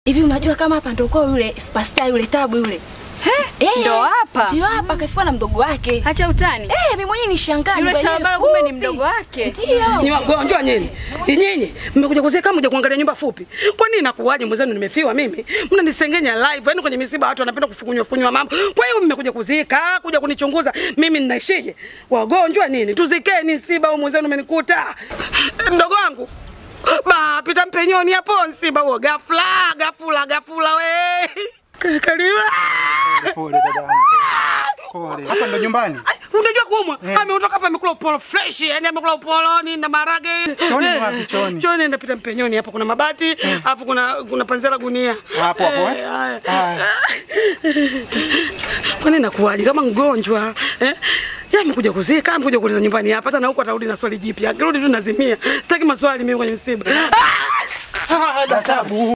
Hivi unajua kama hapa ndo kwa yule superstar yule Tabu yule. Eh, ndo hapa? Ndio hapa kafiwa na mdogo wake. Hacha utani. Eh, mimi mwenyewe nishangaa. Yule nyumba yenyewe Shalabala kumbe ni fupi. mdogo wake. Ndio. Ni wagonjwa nyinyi. Nyinyi mmekuja kuzeka mje kuangalia nyumba fupi. Kwa nini inakuwaje mwenzenu nimefiwa mimi? Mnanisengenya live. Yaani kwenye misiba watu wanapenda kufukunywa funywa mambo. Kwa hiyo mmekuja kuzika, kuja kunichunguza mimi ninaishije? Wagonjwa nini? Tuzikeni msiba huu mwenzenu umenikuta. Mdogo wangu. Ba, pita mpenyoni hapo msiba huo ghafla, ghafula, ghafula we. Kaliwa. Pole dadangu. Pole. Hapa ndo nyumbani. Ai, Unajua kuumwa? Ameondoka hapa amekula upolo fresh, yani amekula upoloni na marage. Chooni ni wapi, chooni? Chooni napita mpenyoni hapo kuna mabati, alafu kuna kuna panzela gunia. Hapo hapo, eh? Eh, haya. Haya. Kwani nakuwaje kama mgonjwa? Eh? Yeye amekuja kuzika, amekuja kuuliza nyumbani hapa. Sasa na huko atarudi na swali jipya. Akirudi tu nazimia. Sitaki maswali mimi kwenye msiba. Ah, Tabu.